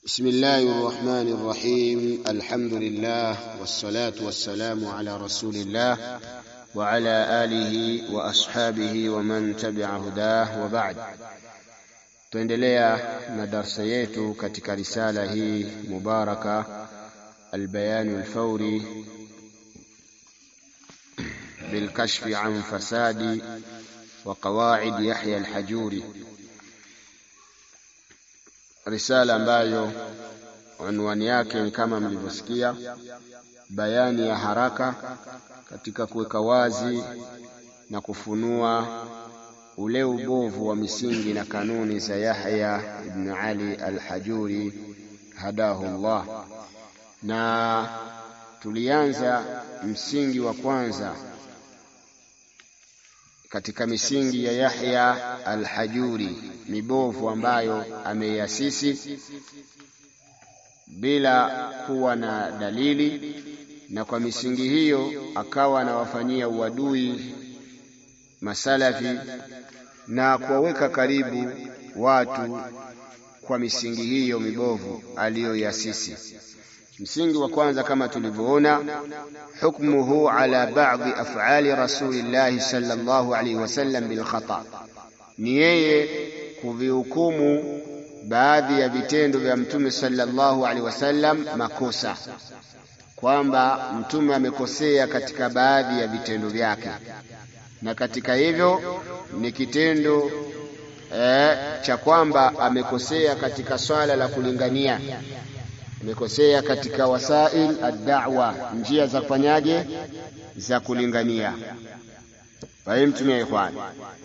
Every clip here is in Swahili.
بسم الله الرحمن الرحيم الحمد لله والصلاة والسلام على رسول الله وعلى آله وأصحابه ومن تبع هداه وبعد tuendelea na darsa yetu katika risala hii mubaraka albayanu alfauri bilkashfi an fasadi wa qawaid Yahya alhajuri risala ambayo unwani yake ni kama mlivyosikia bayani ya haraka katika kuweka wazi na kufunua ule ubovu wa misingi na kanuni za Yahya ibn Ali al-Hajuri hadahu Allah, na tulianza msingi wa kwanza katika misingi ya Yahya al-Hajuri mibovu ambayo ameiasisi bila kuwa na dalili, na kwa misingi hiyo akawa anawafanyia uadui masalafi na kuwaweka karibu watu kwa misingi hiyo mibovu aliyoiasisi. Msingi wa kwanza kama tulivyoona, hukmuhu ala ba'dhi af'ali rasulillahi sallallahu alaihi wasallam bil khata, ni yeye kuvihukumu baadhi ya vitendo vya mtume sallallahu alaihi wasallam makosa, kwamba mtume amekosea katika baadhi ya vitendo vyake na katika hivyo ni kitendo eh, cha kwamba amekosea katika swala la kulingania, amekosea katika wasail ad-da'wa, njia za kufanyaje za kulingania. Fahimtumia ikhwan.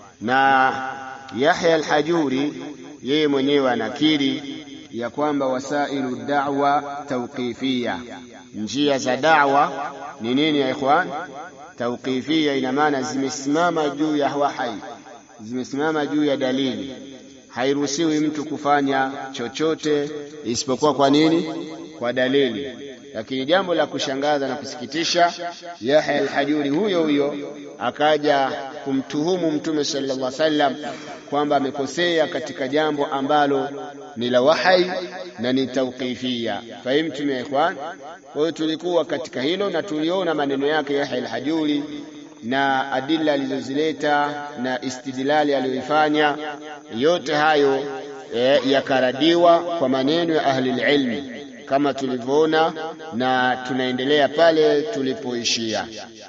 Na Yahya al-Hajuri yeye mwenyewe anakiri ya kwamba wasailu da'wa tawqifia, njia za da'wa ni nini ya ikhwan? Tawqifia ina maana zimesimama juu ya wahai, zimesimama juu ya dalili. Hairuhusiwi mtu kufanya chochote isipokuwa kwa nini? Kwa dalili. Lakini jambo la kushangaza na kusikitisha, Yahya al-Hajuri huyo huyo akaja kumtuhumu Mtume sallallahu alaihi wasallam kwamba amekosea katika jambo ambalo ni la wahai na ni tawqifia. Fahimtum ya ikhwan? Kwa hiyo tulikuwa katika hilo na tuliona maneno yake Yahya al-Hajuri na adila alizozileta na istidlali aliyoifanya, yote hayo e, yakaradiwa kwa maneno ya ahli ilmi kama tulivyoona, na tunaendelea pale tulipoishia.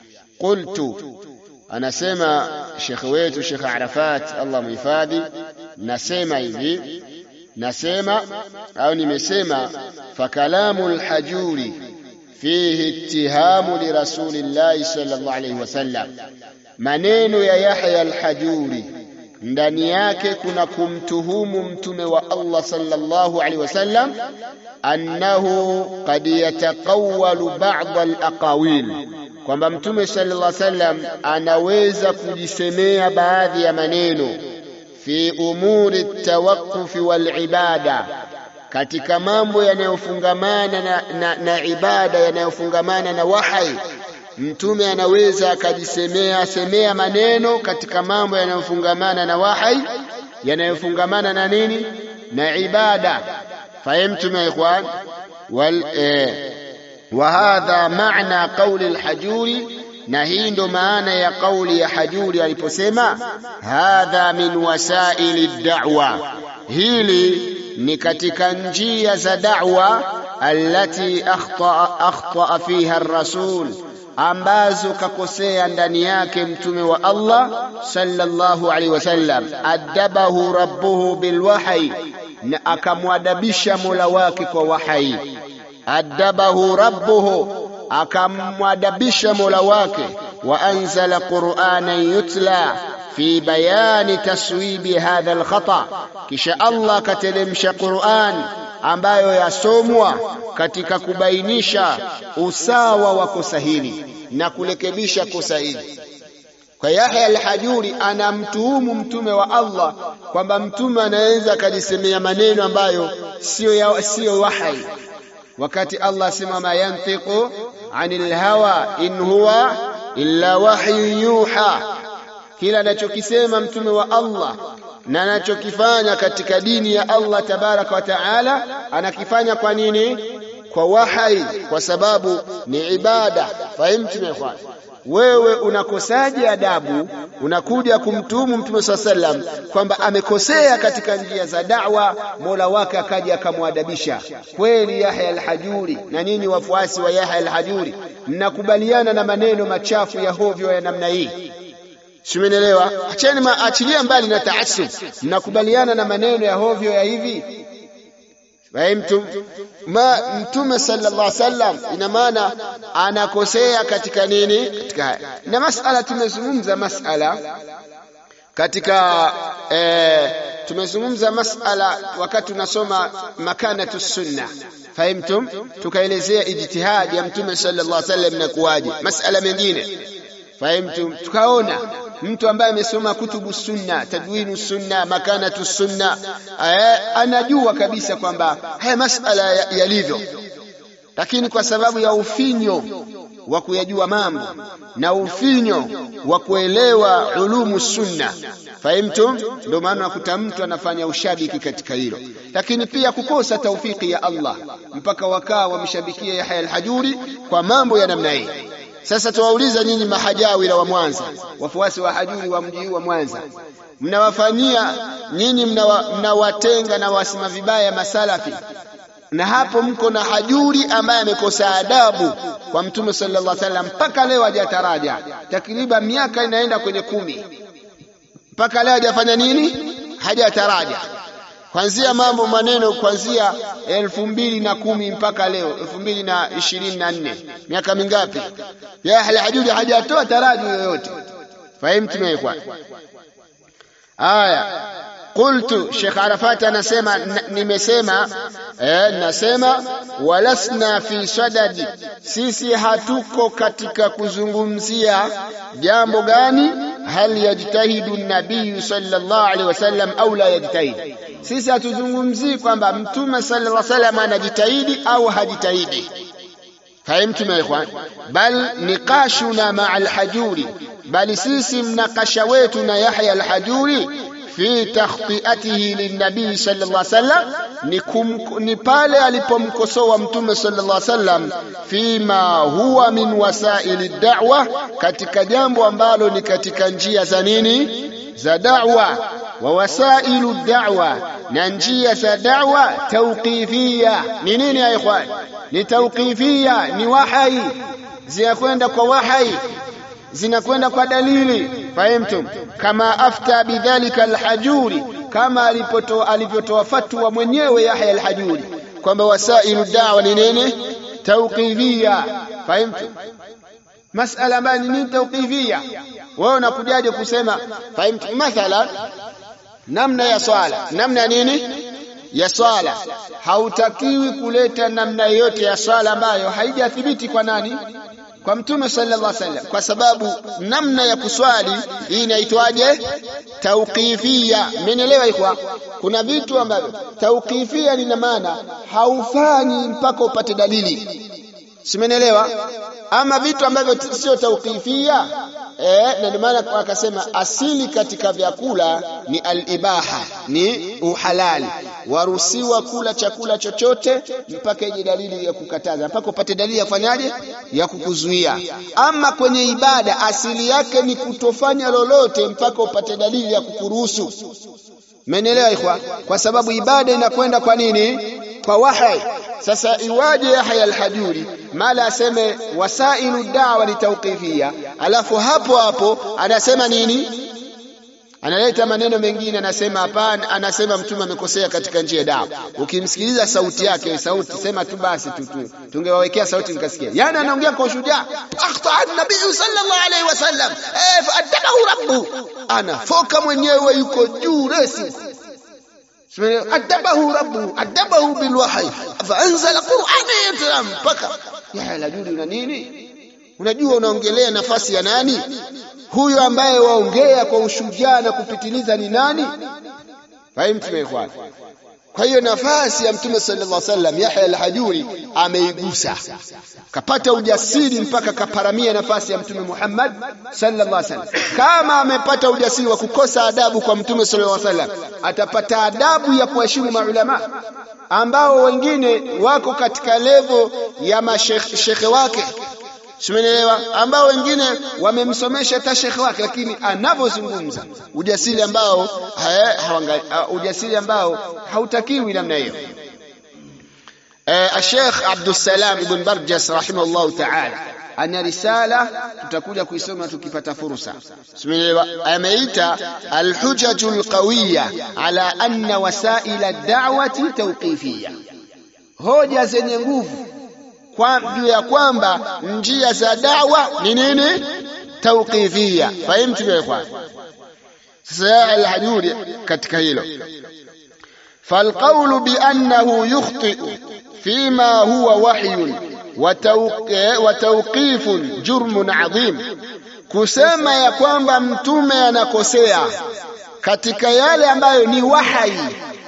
Qultu, anasema shekhe wetu Shekhe Arafat, Allah muhifadhi, nasema hivi nasema au nimesema, fakalamu lhajuri fihi ittihamu lirasulillahi sallallahu alayhi wasallam, maneno ya Yahya alhajuri ndani yake kuna kumtuhumu mtume wa Allah sallallahu alayhi wasallam, annahu qad yataqawwalu ba'd alaqawil, kwamba mtume sallallahu alayhi wasallam anaweza kujisemea baadhi ya maneno fi umuri tawaqufi wal ibada, katika mambo yanayofungamana na, na, na ibada yanayofungamana na wahai. Mtume anaweza akajisemea semea maneno katika mambo yanayofungamana na wahai, yanayofungamana na nini? Na ibada. Fahimtum ya ikhwan? Wal eh, wa hadha maana qauli al-Hajuri na hii ndo maana ya kauli ya Hajuri aliposema hadha min wasaili da'wa, hili ni katika njia za da'wa allati akhtaa akhtaa fiha ar-rasul, ambazo kakosea ndani yake mtume wa Allah sallallahu alaihi wasallam. Adabahu rabbuhu bilwahyi, na akamwadabisha mola wake kwa wahyi. Adabahu rabbuhu akamwadabisha mola wake, wa anzala qur'anan yutla fi bayani taswibi hadha alkhata, kisha Allah akateremsha Qur'an ambayo yasomwa katika kubainisha usawa wa kosa hili na kurekebisha kosa hili. Kwa Yahya al-Hajuri anamtuhumu mtume wa Allah kwamba mtume anaweza akajisemea maneno ambayo sio sio wahai wakati Allah asema ma yantiqu anil hawa in huwa illa wahyu yuha, kila anachokisema mtume wa Allah na anachokifanya katika dini ya Allah tabaraka wa taala anakifanya kwa nini? Kwa wahai, kwa sababu ni ibada. Fahimtu ikhwan? Wewe unakosaje adabu? Unakuja kumtuhumu Mtume swalla sallam kwamba amekosea katika njia za da'wa, Mola wake akaja akamwadabisha. Kweli Yahya al-Hajuri na nyinyi wafuasi wa Yahya al-Hajuri mnakubaliana na maneno machafu ya hovyo ya namna hii? Simenielewa? Acheni, achilia mbali na taasub. Mnakubaliana na maneno ya hovyo ya hivi Fahimtum? Ma Mtume sallallahu alaihi wasallam ina maana anakosea katika nini? Katika haya. Na masala tumezungumza masala katika eh, tumezungumza masala wakati tunasoma makanatu sunna. Fahimtum? Tukaelezea ijtihadi ya Mtume sallallahu alaihi wasallam na kuwaje. Masala mengine. Fahimtum? Tukaona mtu ambaye amesoma kutubu sunna, tadwinu sunna, makanatu sunna, anajua kabisa kwamba haya masala yalivyo, lakini kwa sababu ya ufinyo wa kuyajua mambo na ufinyo wa kuelewa ulumu sunna, fahimtum, ndio maana nakuta mtu anafanya ushabiki katika hilo, lakini pia kukosa taufiki ya Allah mpaka wakaa wamshabikia Yahya al-Hajuri kwa mambo ya namna hii. Sasa tuwauliza nyinyi mahajawira wa Mwanza, wafuasi wa hajuri wa mji wa Mwanza, mnawafanyia nyinyi, mnawatenga mna na wasema vibaya masalafi, na hapo mko na hajuri ambaye amekosa adabu kwa Mtume sallallahu alaihi wasallam, mpaka leo hajataraja, takriban miaka inaenda kwenye kumi, mpaka leo hajafanya nini? Hajataraja kwanzia mambo maneno kuanzia elfu mbili na kumi mpaka leo elfu mbili na ishirini na nne miaka mingapi? Yahya al-Hajuri hajatoa taraji yoyote. Fahimtu kwa aya qultu Sheikh Arafat anasema nimesema eh, nasema walasna fi sadadi, sisi hatuko katika kuzungumzia jambo gani, hal yajtahidu nabiyu sallallahu alaihi wasallam au la yajtahidi sisi hatuzungumzii kwamba mtume sallallahu alaihi wasallam anajitahidi au hajitahidi. Fahimtum ya ikhwan? Bal niqashuna maa alhajuri, bali sisi mnakasha wetu na Yahya alhajuri fi takhtiatihi linnabii sallallahu alaihi wasallam ni, ni pale alipomkosoa mtume sallallahu alaihi wasallam fima huwa min wasaili da'wa, katika jambo ambalo ni katika njia za nini za da'wa wa wasailu da'wa, na njia za da'wa tauqifia. Ni nini ya ikhwan? Ni tauqifia, ni wahai, zinakwenda kwa wahai, zinakwenda kwa dalili. Fahimtum? Kama afta bidhalika alhajuri, kama alivyotoa fatwa mwenyewe Yahya alhajuri kwamba wasailu da'wa ni nini? Tauqifia. Fahimtum? masala ambayo ni nini tauqifia? Wewe unakujaje kusema fahimtu? Mathalan, namna ya swala, namna ya nini ya swala, hautakiwi kuleta namna yoyote ya swala ambayo haijathibiti kwa nani? Kwa Mtume sallallahu alaihi wasallam, kwa sababu namna ya kuswali hii inaitwaje? Tauqifia. Mmenielewa ikwa? Kuna vitu ambavyo tauqifia lina maana haufanyi mpaka upate dalili Simenielewa? Ama vitu ambavyo sio tauqifia eh, na ndio maana akasema asili katika vyakula ni alibaha, ni uhalali. Waruhusiwa kula chakula chochote mpaka ije dalili ya kukataza, mpaka upate dalili ya kufanyaje, ya kukuzuia. Ama kwenye ibada asili yake ni kutofanya lolote mpaka upate dalili ya kukuruhusu. Mmenielewa ikhwa? Kwa sababu ibada inakwenda kwa nini? Kwa wahai. Sasa iwaje Yahya al-Hajuri mala aseme wasailu dawa ni tauqifia, alafu hapo hapo anasema nini? Analeta maneno mengine, anasema hapana, anasema mtume amekosea katika njia ya dawa. Ukimsikiliza sauti yake, sauti sema tu basi tu, tu tungewawekea sauti nikasikia. Yani anaongea kwa ushujaa, akhta an-nabii sallallahu alaihi wasallam eh, faadabahu rabbu, anafoka mwenyewe, yuko juu resi adabahu rabbu adabahu bilwahyi faanzala qur'ana mpaka Yahya al-Hajuri una nini? Unajua unaongelea nafasi ya nani? Huyo ambaye waongea kwa ushujaa na kupitiliza ni nani? Fahimu tumekwana. kwa hiyo nafasi ya mtume sallallahu alaihi wasallam Yahya al-Hajuri ameigusa kapata ujasiri mpaka kaparamia nafasi ya mtume Muhammad sallallahu alaihi wasallam kama amepata ujasiri wa kukosa adabu kwa mtume sallallahu alaihi wasallam atapata adabu ya kuheshimu maulama ambao wengine wako katika levo ya mashekhe wake Simenielewa? Ambao wengine wamemsomesha hata shekhe wake, lakini anavyozungumza ujasiri ambao haya, ujasiri ambao hautakiwi namna hiyo. Eh, Sheikh Abdul Salam Ibn Barjas rahimahullah ta'ala ana risala tutakuja kuisoma tukipata fursa. Simenielewa? Ameita al-hujajul qawiyya ala anna wasaila ad-da'wati tawqifiyya, hoja zenye nguvu kwa juu ya kwamba njia za dawa ni nini? Tawqifia. Fahimtu vile kwa sasa al-Hajuri katika hilo falqawlu bi annahu yukhti'u fima huwa wahyun wa tawqifun jurmun adhim, kusema ya kwamba mtume anakosea katika yale ambayo ni wahai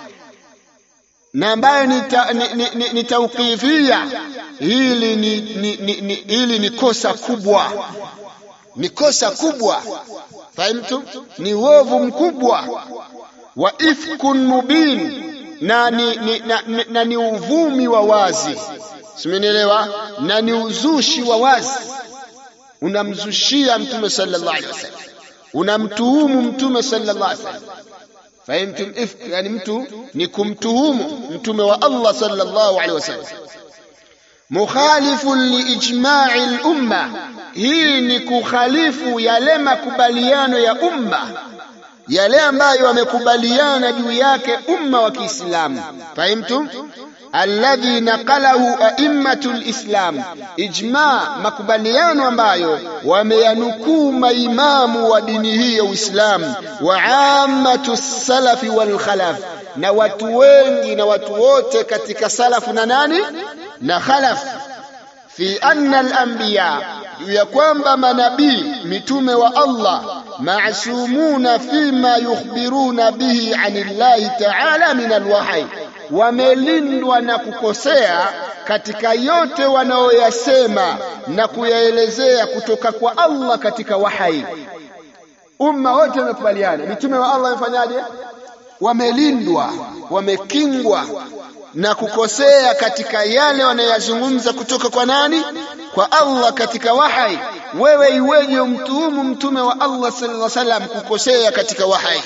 na ambayo ni, ta, ni, ni, ni, ni tauqifia hili ni, ni, ni, ni, hili ni kosa kubwa ni kosa kubwa fahimtu ni uovu mkubwa wa ifkun mubin na ni, ni, na, na, na ni uvumi wa wazi simenielewa na ni uzushi wa wazi unamzushia mtume sallallahu alaihi wasallam unamtuhumu mtume sallallahu alaihi wasallam fahimtum ifk yani mtu ni kumtuhumu mtume wa Allah sallallahu alaihi wasallam mukhalifun liijma'i al-umma hii ni kukhalifu yale makubaliano ya umma yale ambayo wamekubaliana juu yake umma wa Kiislamu fahimtum alladhi naqalahu a'immatu lislam ijma makubaliano ambayo wameyanukuu maimamu wa dini hii ya Uislamu wa ammatu salafi wal khalaf na watu wengi na watu wote katika salafu na nani na khalaf fi anna al-anbiya ya kwamba manabii mitume wa Allah maasumuna fima yukhbiruna bihi anillahi ta'ala min alwahyi wamelindwa na kukosea katika yote wanaoyasema na kuyaelezea kutoka kwa Allah katika wahai. Umma wote wamekubaliana, mitume wa Allah wamefanyaje? Wamelindwa, wamekingwa na kukosea katika yale wanayazungumza kutoka kwa nani? Kwa Allah katika wahai. Wewe iweje umtuhumu mtume wa Allah sallallahu alaihi wasallam kukosea katika wahai?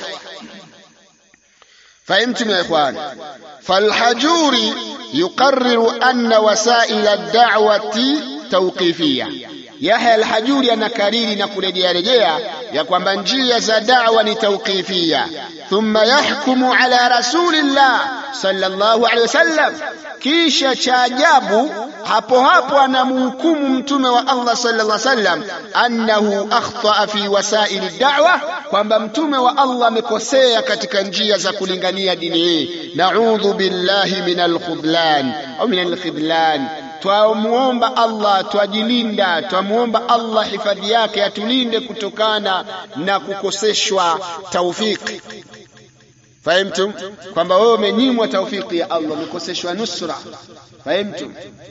فهمتم يا إخوان فالحجوري يقرر أن وسائل الدعوة توقيفية Yahya al-Hajuri anakariri na kurejea rejea ya kwamba njia za da'wa ni tawqifia. Thumma yahkumu ala rasulillah sallallahu alaihi wasallam, kisha cha ajabu hapo hapo anamhukumu mtume wa Allah sallallahu alaihi wasallam annahu akhtaa fi wasaili da'wa, kwamba mtume wa Allah amekosea katika njia za kulingania dini hii. Naudhu billahi min al-khudlan au min al-khidlan twamuomba Allah twajilinda, twamuomba Allah hifadhi yake atulinde kutokana na kukoseshwa taufiki. Fahimtum kwamba wewe umenyimwa taufiki ya Allah, umekoseshwa nusra. Fahimtum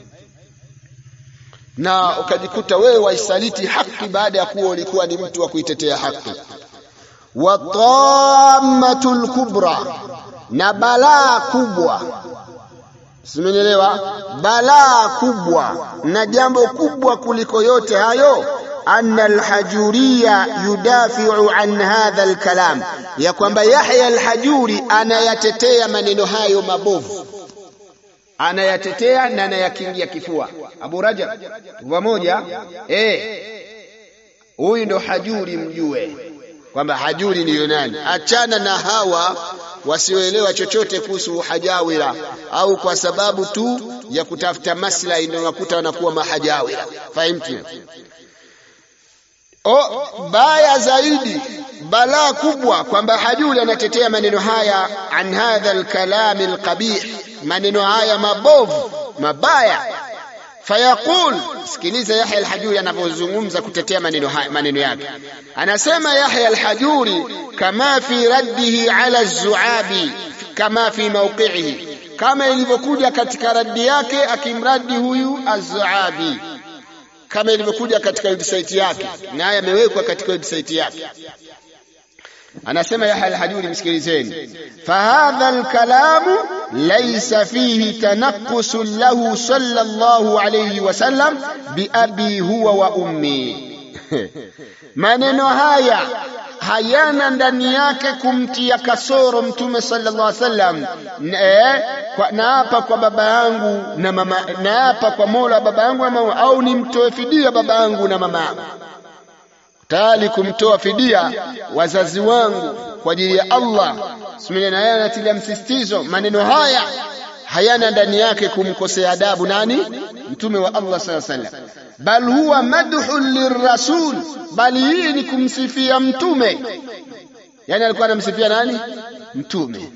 na ukajikuta wewe waisaliti haki baada ya kuwa ulikuwa ni mtu wa kuitetea haki. wa tammatul kubra, na balaa kubwa Simenielewa? Balaa kubwa na jambo kubwa kuliko yote hayo, anna alhajuriya yudafiu an hadha alkalam, ya kwamba Yahya alhajuri anayatetea maneno hayo mabovu, anayatetea na anayakingia kifua. Abu Rajab pamoja, eh, huyu ndo hajuri, mjue kwamba hajuri ndiyo nani. Achana na hawa wasioelewa chochote kuhusu hajawira au kwa sababu tu ya kutafuta maslahi ndio unakuta wanakuwa mahajawira. Fahimtu? O, baya zaidi, balaa kubwa kwamba hajuri anatetea maneno haya, an hadha alkalam alqabih, maneno haya mabovu mabaya fayaqul sikiliza Yahya al-Hajuri anavyozungumza kutetea maneno haya maneno yake anasema Yahya al-Hajuri kama fi raddihi ala az-Zuabi kama fi mawqi'ihi, kama ilivyokuja katika raddi yake akimradi huyu Az-Zuabi, kama ilivyokuja katika website yake, naye amewekwa katika website yake. Anasema Yahya al-Hajuri, msikilizeni, fahadha al-kalamu laysa fihi tanaqqusun lahu sallallahu alayhi wasallam biabi huwa wa ummi maneno haya hayana ndani yake kumtia kasoro mtume sallallahu alaihi wasallam naapa kwa baba yangu na mama naapa kwa mola baba yangu na mama au nimtoe fidia baba yangu na mama yangu tayari kumtoa fidia wazazi wangu kwa ajili ya Allah simile na yeye anatilia msisitizo maneno haya hayana ndani yake kumkosea adabu nani mtume wa Allah sallallahu alaihi wasallam bal huwa madhun lirrasul bali hii ni kumsifia mtume yani alikuwa anamsifia nani mtume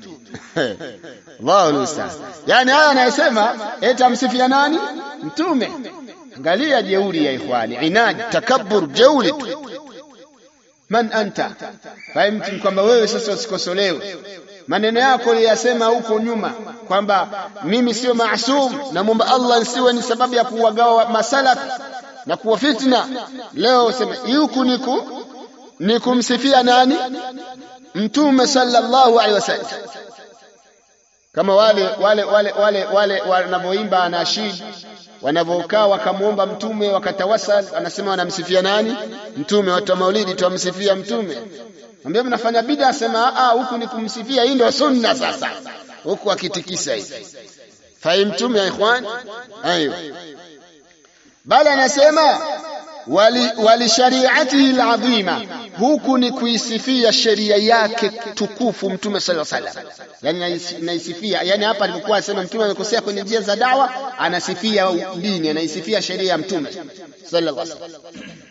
Allahu musta'an yani haya anayesema eti amsifia nani mtume angalia jeuri ya ikhwani inadi takabbur jeuri tu man anta fahimtu kwamba wewe sasa usikosolewe maneno yako uliyasema huko nyuma kwamba mimi sio maasum namwomba Allah nsiwe ni sababu ya kuwagawa masalafi na kuwa fitna leo sema huku niku ni kumsifia nani mtume sallallahu alaihi wasallam kama wale wale wale wale wale wanavyoimba anashid wanavyokaa wakamwomba mtume wakatawasal anasema wanamsifia nani mtume watu wa maulidi tuwamsifia mtume ambia mnafanya bid'a asema ah huku ni kumsifia hii ndio sunna sasa huku akitikisa hivi fahimtum ya ikhwan ayo bali anasema wali, wali shariatihi alazima huku ni kuisifia sheria yake tukufu mtume sallallahu alaihi wasallam yani naisifia yani hapa alipokuwa anasema mtume amekosea kwenye njia za dawa anasifia dini anaisifia sheria ya mtume sallallahu alaihi wasallam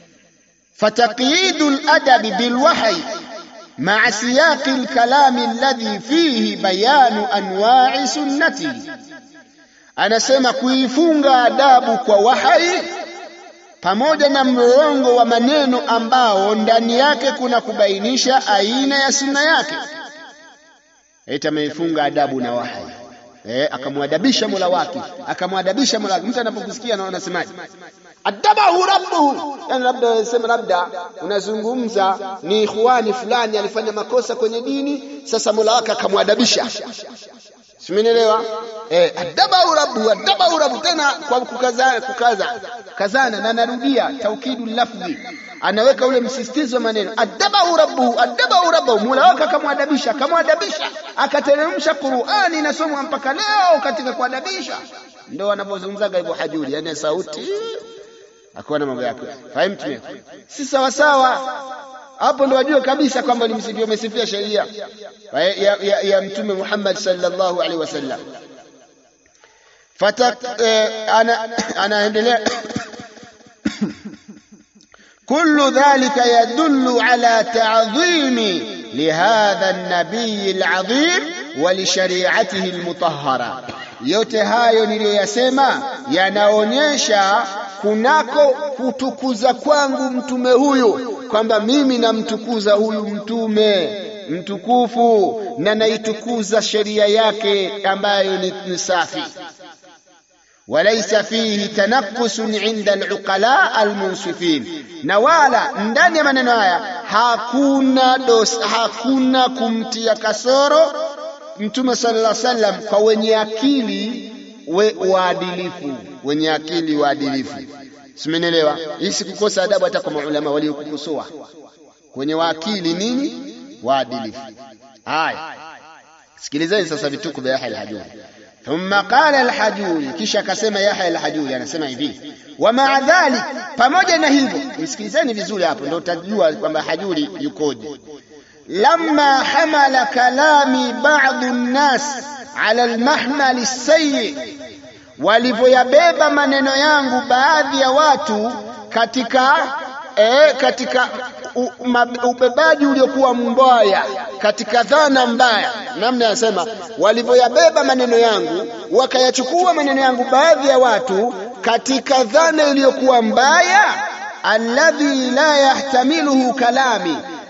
فتقييد الأدب بالوحي مع سياق الكلام الذي فيه بيان أنواع سنته anasema kuifunga adabu kwa wahai pamoja na mlolongo wa maneno ambao ndani yake kuna kubainisha aina ya sunna yake eti ameifunga adabu na wahai eh, akamwadabisha mola wake akamwadabisha mola wake mtu anapokusikia na anasemaje adabahu rabbuhu yani labda sema labda unazungumza ni ikhwani fulani alifanya makosa kwenye dini sasa mola wake akamwadabisha simenielewa eh adabahu rabbuhu adabahu rabbu tena kwa kukaza kukaza kazana na narudia taukidu lafzi anaweka ule msisitizo wa maneno adabahu rabbuhu adabahu rabbuhu mola wake akamwadabisha akamwadabisha akateremsha Qur'ani inasomwa mpaka leo katika kuadabisha ndio wanapozungumzaga hivyo hajuri yani sauti akuwa na mambo yake fahimu si sawa sawa hapo ndo wajue kabisa kwamba ni msifia umesifia sheria ya, ya, ya, ya mtume Muhammad sallallahu alaihi wasallam fata eh, ana anaendelea كل ذلك يدل على تعظيم لهذا النبي العظيم ولشريعته المطهرة yote hayo niliyoyasema yanaonyesha kunako kutukuza kwangu mtume huyu kwamba mimi namtukuza huyu mtume mtukufu na naitukuza sheria yake ambayo ni, ni safi walaysa fihi tanaqqusun inda aluqala almunsifin na wala ndani ya maneno haya hakuna dos, hakuna kumtia kasoro mtume sallallahu alaihi wasallam kwa wenye akili we waadilifu wenye akili waadilifu simenielewa hii sikukosa adabu hata kwa maulama waliokukosoa kwenye waakili nini waadilifu haya sikilizeni sasa vituko vya Yahya al-Hajuri thumma qala al-Hajuri kisha akasema Yahya al-Hajuri anasema hivi wa ma'a dhalik pamoja na hivyo msikilizeni vizuri hapo ndio utajua kwamba Hajuri yukoje لما حمل كلامي بعض الناس على المحمل السيء walivyoyabeba maneno yangu baadhi ya watu katika e, katika u, ma, ubebaji uliokuwa mbaya katika dhana mbaya namna yasema walivyoyabeba maneno yangu wakayachukua maneno yangu baadhi ya watu katika dhana iliyokuwa mbaya alladhi la yahtamiluhu kalami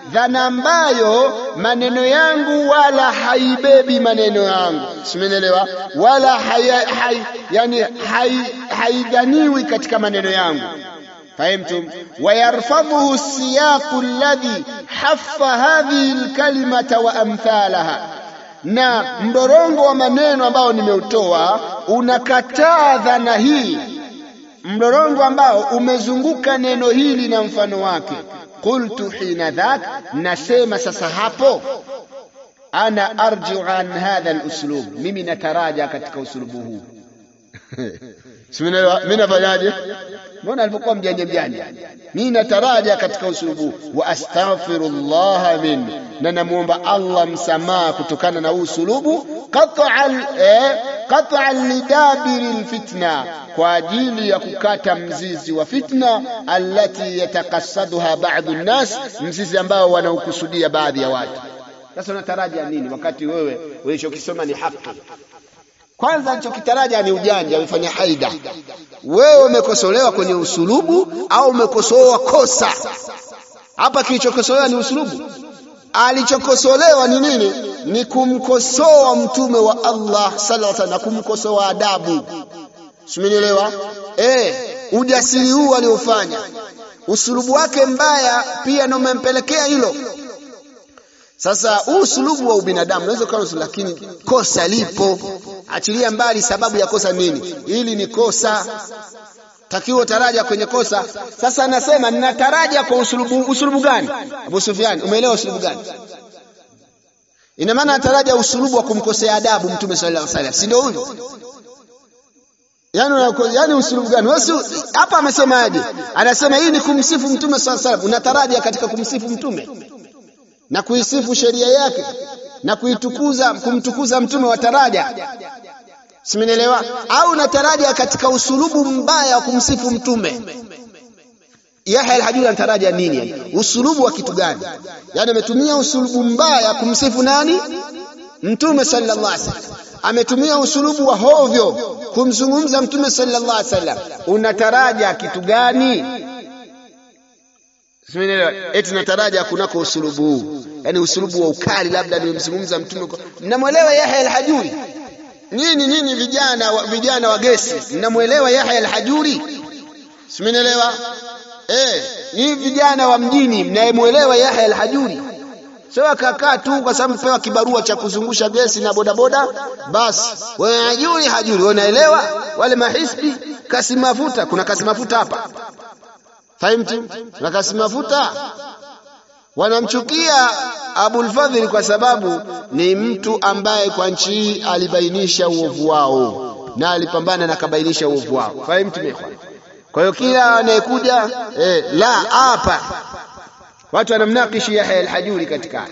dhana ambayo maneno yangu wala haibebi maneno yangu, simenelewa, wala hai, hai, yani haidhaniwi hai katika maneno yangu فهمتم ويرفضه السياق الذي حف هذه الكلمة وأمثالها na mdorongo wa maneno ambao nimeutoa unakataa dhana hii, mdorongo ambao umezunguka neno hili na mfano wake. Qultu hina dhak, nasema sasa hapo, ana arjiu an hadha aluslub, mimi nataraja katika usulubu huu mimi nafanyaje? Mbona alipokuwa mjanja mjanja, mimi nataraja katika usulubu wa astaghfirullah min, na namuomba Allah msamaha kutokana na huu usulubu qat'an eh, qat'an lidabiri alfitna, kwa ajili ya kukata mzizi wa fitna allati yatakassaduha ba'dhu nnas, mzizi ambao wanaokusudia baadhi ya watu. Sasa unataraja nini wakati wewe ulichokisoma ni haki? Kwanza alichokitaraja ni ujanja, amefanya haida. Wewe umekosolewa kwenye usulubu au umekosoa kosa? Hapa kilichokosolewa ni usulubu. Alichokosolewa ni nini? Ni kumkosoa mtume wa Allah sallallahu alaihi wasallam na kumkosoa adabu. Simenielewa? Eh, ujasiri huu aliofanya, usulubu wake mbaya pia ndio umempelekea hilo. Sasa huu usulubu wa ubinadamu unaweza kuwa, lakini kosa lipo. Achilia mbali sababu ya kosa nini, hili ni kosa, takiwa taraja kwenye kosa. Sasa anasema ninataraja kwa usulubu. Usulubu gani? Abu Sufyan, umeelewa usulubu gani? Ina maana nataraja usulubu wa kumkosea adabu Mtume sallallahu alaihi wasallam, si ndio huyo? Yani, yani usulubu gani? Wewe hapa amesemaje? Anasema hii ni kumsifu Mtume sallallahu alaihi wasallam. Unataraja katika kumsifu Mtume na kuisifu sheria yake na kuitukuza kumtukuza mtume wa taraja, simenielewa? Au nataraja katika usulubu mbaya wa kumsifu mtume. Yahya al-Hajuri anataraja nini? Yani usulubu wa kitu gani? Yani ametumia usulubu mbaya kumsifu nani? Mtume sallallahu alaihi wasallam. Ametumia usulubu wa hovyo kumzungumza mtume sallallahu alaihi wasallam. Unataraja kitu gani? Eti nataraja kunako usulubu huu, yani usulubu wa ukali, labda nimemzungumza mtume. Mnamwelewa Yahya al-Hajuri? Nyinyi nyinyi vijana wa, vijana wa gesi, mnamwelewa Yahya al-Hajuri? Simenielewa? Eh, nyinyi vijana wa mjini mnayemwelewa Yahya al-Hajuri? Sio akakaa tu kwa sababu pewa kibarua cha kuzungusha gesi na bodaboda, basi wewe hajuri hajuri, unaelewa? Wale mahisbi kasi mafuta, kuna kasi mafuta hapa Fahimtu? Na kasi mafuta wanamchukia Abul Fadhili kwa sababu ni mtu ambaye kwa nchi hii alibainisha uovu wao na alipambana na kabainisha uovu wao. Fahimtu mekwa? Kwa hiyo kila anayekuja eh, la hapa watu wanamnakishi Yahya al-Hajuri katika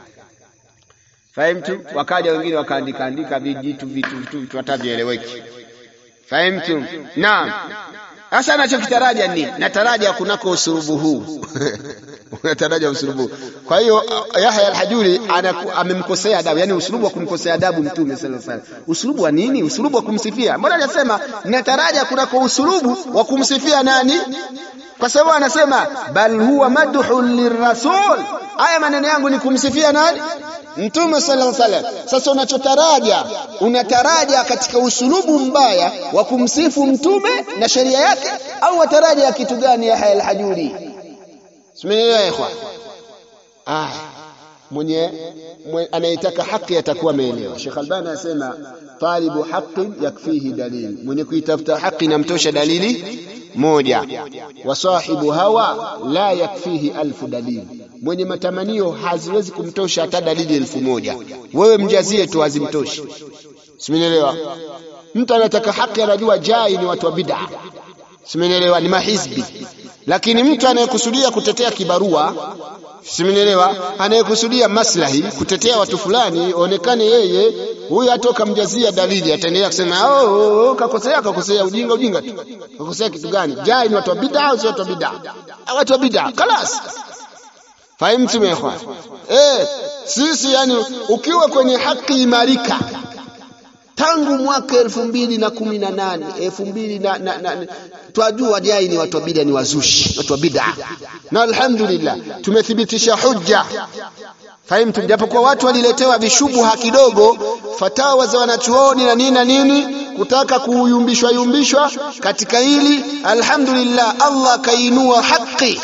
fahimtu, wakaja wengine wakaandika andika vijitu vitu vitu vitu hatavieleweki. Fahimtu? Naam. Sasa anachokitaraja ni nataraja kunako usulubu huu unataraja usulubu. Kwa hiyo Yahya al-Hajuri amemkosea adabu, yani usulubu wa kumkosea adabu Mtume sallallahu alaihi wasallam. Usulubu wa nini? Usulubu wa kumsifia. Mbona anasema nataraja kunako usulubu wa kumsifia nani? Kwa sababu anasema bal huwa madhun lirrasul. Haya maneno yangu ni kumsifia nani? Mtume sallallahu alaihi wasallam. Sasa unachotaraja unataraja katika usulubu mbaya wa kumsifu mtume na sheria yake, au wataraja kitu gani? Yahya al-Hajuri, simenielewa ikhwan? Ah, mwenye anayetaka haki atakuwa ameelewa. Sheikh Albani anasema talibu haqqin yakfihi dalili, mwenye kuitafuta haki namtosha dalili moja. Wa sahibu hawa la yakfihi alfu dalili, mwenye matamanio haziwezi kumtosha hata dalili elfu moja. Wewe mjazie tu hazimtoshi, simenielewa? Mtu anataka haki, anajua jai ni watu wa bid'a, simenielewa? Ni mahizbi. Lakini mtu anayekusudia kutetea kibarua simenielewa, anayekusudia maslahi, kutetea watu fulani, onekane yeye huyu, hata ukamjazia dalili ataendelea kusema oh, oh, kakosea, kakosea, ujinga, ujinga tu. Kakosea kitu gani? Jai ni watu wa bid'a au si watu wa bid'a? Watu wa bid'a, kalas. Fahimu tumekwa eh, sisi yani, ukiwa kwenye haki imarika tangu mwaka elfu mbili na kumi na nane elfu mbili na, na, na, twajua jai ni watu wa bida ni wazushi watu wa bida na alhamdulillah tumethibitisha hujja fahimtu japokuwa watu waliletewa vishubuha kidogo fatawa za wanachuoni na nini na nini kutaka kuyumbishwa yumbishwa katika hili alhamdulillah Allah kainua haki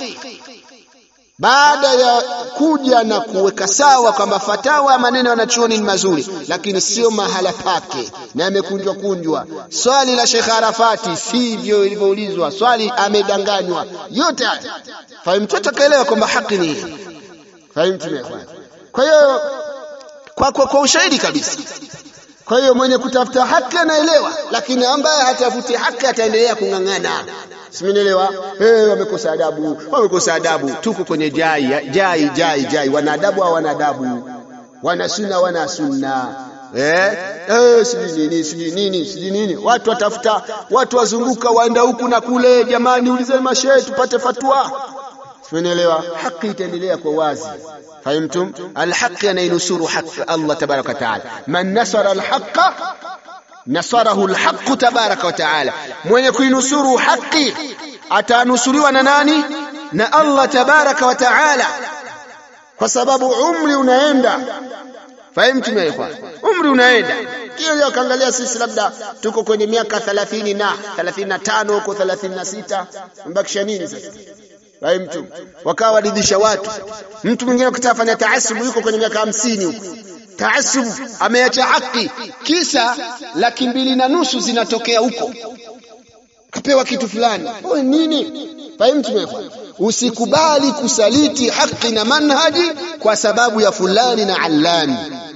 baada ya kuja na kuweka sawa kwamba fatawa maneno wanachuoni ni mazuri lakini sio mahala pake na yamekunjwa kunjwa swali la Sheikh Arafati sivyo ilivyoulizwa swali amedanganywa yote haya fahimu tutakaelewa kwamba haki ni hii fahimu tumefanya kwa hiyo kwa, kwa, kwa ushahidi kabisa kwa hiyo mwenye kutafuta haki anaelewa lakini ambaye hatafuti haki ataendelea kung'ang'ana simenielewa hey, wamekosa adabu wamekosa adabu tuko kwenye jai jai jai jai wana adabu au wana adabu wana sunna wana sunna eh eh sijui nini sijui nini sijui nini watu watafuta watu wazunguka waenda huku na kule jamani ulizeni mashehe tupate fatwa simenielewa haki itaendelea kwa wazi fahimtum alhaqi anainusuru haki Allah tabaraka wa taala man nasara alhaqa nasarahu alhaq tabaraka wa taala mwenye kuinusuru haki atanusuriwa na nani na Allah tabaraka wa taala kwa sababu umri unaenda fahimtum ya ikhwan umri unaenda kile leo kaangalia sisi labda tuko kwenye miaka 30 na 35 huko 36 mbakisha nini sasa fahimtum wakawa waridhisha watu mtu mwingine ukitaka fanya taasubu yuko kwenye miaka 50 huko taasub ameacha haki kisa laki mbili na nusu zinatokea huko kapewa kitu fulani wewe nini fahimu tumefanya usikubali kusaliti haki na manhaji kwa sababu ya fulani na allani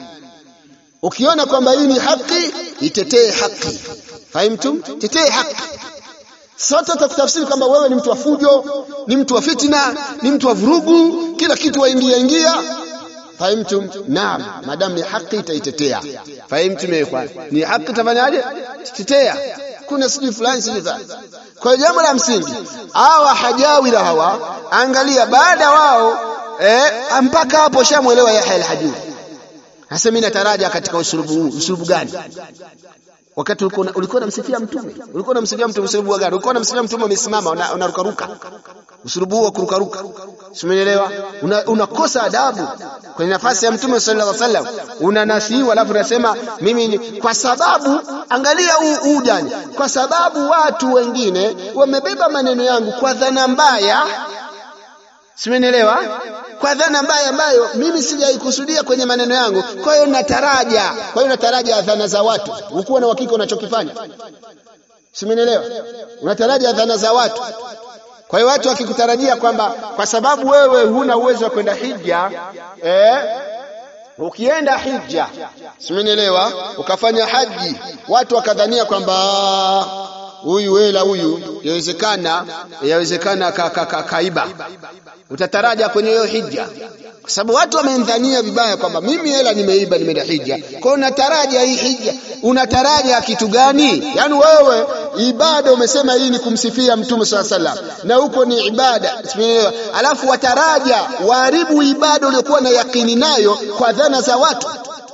ukiona kwamba hii ni haki itetee haki fahimtum tetee haki sote tutakutafsiri kwamba wewe ni mtu wa fujo ni mtu wa fitna ni mtu wa vurugu kila kitu waingia ingia fahimtum naam madam ni haki itaitetea fahimtum ikhwan ni haki tafanyaje tetea kuna sijui fulani sijui fulani kwa jambo la msingi hawa hajawira hawa angalia baada wao eh, mpaka hapo shamwelewa Yahya al-Hajuri sasa mimi nataraja katika usulubu huu usulubu gani wakati ulikuwa ulikuwa unamsifia mtume ulikuwa unamsifia mtume usulubu wa gani ulikuwa unamsifia mtume umesimama unaruka ruka usulubu wa kuruka ruka umeelewa unakosa una adabu kwenye nafasi ya mtume sallallahu alaihi wasallam unanasihiwa alafu unasema mimi kwa sababu angalia huu ujani kwa sababu watu wengine wamebeba maneno yangu kwa dhana mbaya simenielewa kwa dhana mbaya ambayo mimi sijaikusudia kwenye maneno yangu kwa hiyo nataraja kwa hiyo nataraja dhana za watu ukuwa na uhakika unachokifanya simenielewa unataraja dhana za watu kwa hiyo watu wakikutarajia kwamba kwa sababu wewe huna uwezo wa kwenda hija eh, ukienda hija simenielewa ukafanya haji watu wakadhania kwamba huyu wela huyu yawezekana yawezekana ka, ka, ka, kaiba utataraja kwenye hiyo hija kwa sababu watu wamendhania vibaya kwamba mimi hela nimeiba nimeenda hija kwa hiyo unataraja hii hija unataraja kitu gani yani wewe ibada umesema hii ni kumsifia mtume swalla sallam na huko ni ibada alafu wataraja waharibu ibada uliokuwa na yakini nayo kwa dhana za watu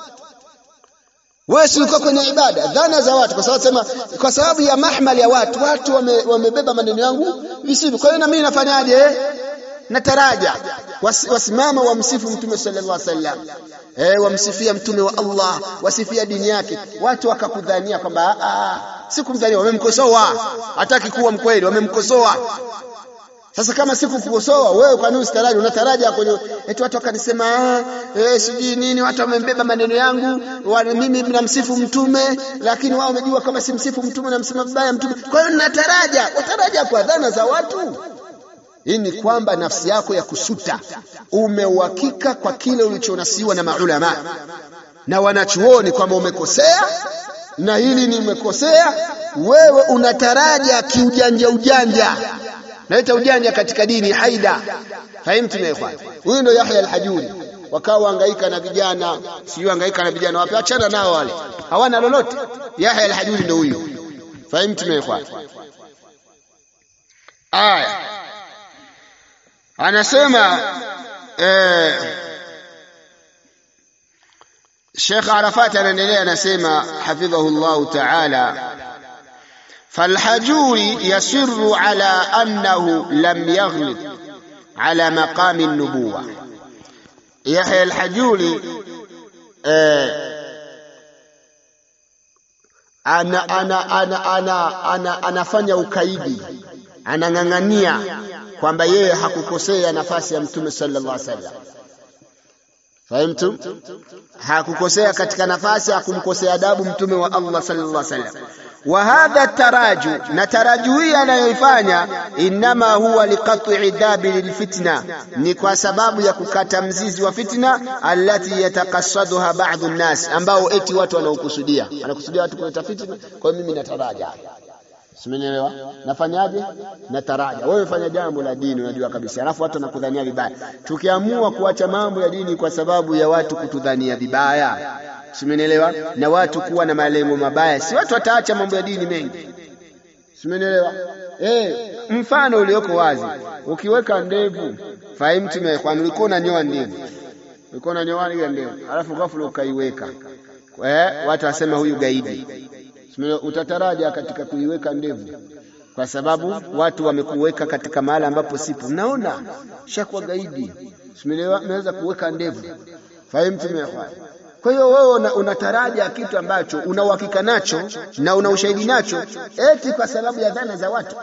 wewe si uko kwenye ibada dhana za watu kwa sababu sema kwa sababu ya mahmali ya watu watu wame, wamebeba maneno yangu visivyo kwa hiyo na mimi nafanyaje nataraja Was, wasimama wamsifu mtume sallallahu alaihi wasallam eh wamsifia mtume wa Allah wasifia dini yake watu wakakudhania kwamba si kumdhania wamemkosoa hataki kuwa mkweli wamemkosoa sasa kama sikukukosoa wewe kwa nini usitaraji unataraja kwenye eti watu wakanisema eh sijui nini watu wamembeba maneno yangu wa, mimi namsifu mtume lakini wao wamejua kama simsifu mtume namsema vibaya mtume kwa hiyo nataraja wataraja kwa dhana za watu hii ni kwamba nafsi yako ya kusuta umeuhakika kwa kile ulichonasiwa na maulama na wanachuoni kwamba umekosea na hili nimekosea wewe unataraja kiujanja ujanja naita ujanja katika dini haida fahimtu na ikhwan huyu ndo Yahya al-Hajuri wakawa hangaika na vijana sio hangaika na vijana wapi achana nao wale hawana lolote Yahya al-Hajuri ndo huyu fahimtu na ikhwan aya anasema eh, Sheikh Arafat anaendelea anasema hafidhahu llahu taala فالحجوري يصر على أنه لم يغلب على مقام النبوة يحيى الحجوري آه ana, ana, ana, ana, ana, anafanya ukaidi anang'ang'ania kwamba yeye hakukosea nafasi ya mtume sallallahu alaihi wasallam fahimtu hakukosea katika nafasi hakumkosea adabu mtume wa Allah sallallahu alaihi wasallam wa hadha taraju na taraju hii anayoifanya inama huwa liqat'i dabi lilfitna ni kwa sababu ya kukata mzizi wa fitna allati yatakassaduha ba'dhu nnas ambao eti watu wanaokusudia anakusudia watu kuleta fitna kwa hiyo mimi nataraja Simenielewa? Nafanyaje? Nataraja. Wewe fanya jambo la dini unajua kabisa. Alafu watu wanakudhania vibaya. Tukiamua kuacha mambo ya dini kwa sababu ya watu kutudhania vibaya. Simenielewa? Na watu kuwa na malengo mabaya. Si watu wataacha mambo ya dini mengi. Simenielewa? Eh, mfano ulioko wazi. Ukiweka ndevu, fahimu tume kwa ulikuwa unanyoa ndevu. Ulikuwa unanyoa ile ndevu. Alafu ghafla ukaiweka. Eh, watu wasema huyu gaidi utataraja katika kuiweka ndevu kwa sababu watu wamekuweka katika mahali ambapo sipo. Naona shakuwa gaidi, simeweza kuweka ndevu, fahimu tumefanya. Kwa hiyo wewe unataraja kitu ambacho una uhakika nacho na una ushahidi nacho, eti kwa sababu ya dhana za watu.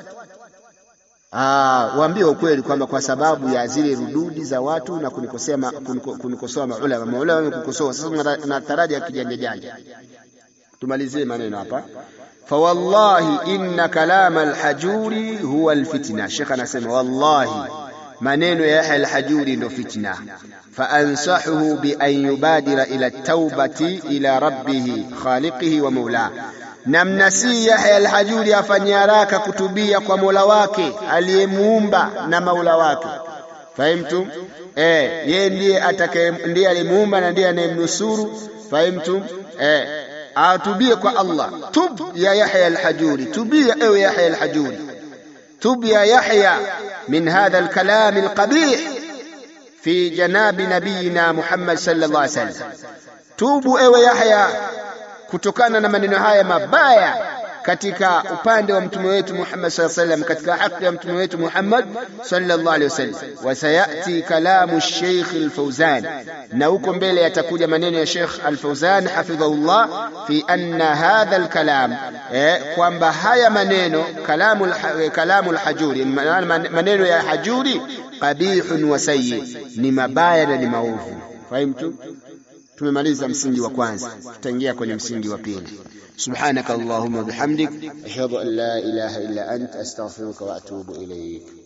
Ah, waambie ukweli kwamba kwa sababu ya zile rududi za watu na kunikosea kunikosoa maulama, maulama wamekukosoa, sasa unataraja kijanja janja tumalizie maneno hapa fawallahi inna kalama alhajuri huwa alfitna shekh anasema wallahi maneno ya yahya alhajuri ndo fitna faansahuhu bian yubadira ila taubati ila rabbihi khaliqihi wa maulah namnasii yahya alhajuri afanye haraka kutubia kwa mola wake aliyemuumba na maula wake fahimtum eh yeye ndiye atakaye ndiye aliyemuumba na ndiye anayemnusuru fahimtum eh atubie kwa Allah tub ya Yahya al-Hajuri tubia ewe Yahya al-Hajuri tub ya Yahya min hadha al-kalam al-qabih fi janabi nabiyina Muhammad sallallahu alaihi wasallam tubu ewe Yahya kutokana na maneno haya mabaya katika upande wa mtume wetu Muhammad sallallahu alaihi wasallam katika haki ya mtume wetu Muhammad sallallahu alaihi wasallam wasayati kalamu Sheikh al-Fawzan na huko mbele yatakuja maneno ya Sheikh al-Fawzan hafidhahullah fi anna hadha al-kalam eh, kwamba haya maneno kalamu kalamu al-hajuri maneno ya hajuri qabihun wa sayyi ni mabaya na ni maovu fahimtu tumemaliza msingi wa kwanza tutaingia kwenye msingi wa pili سبحانك اللهم وبحمدك أشهد أن لا إله إلا أنت أستغفرك وأتوب إليك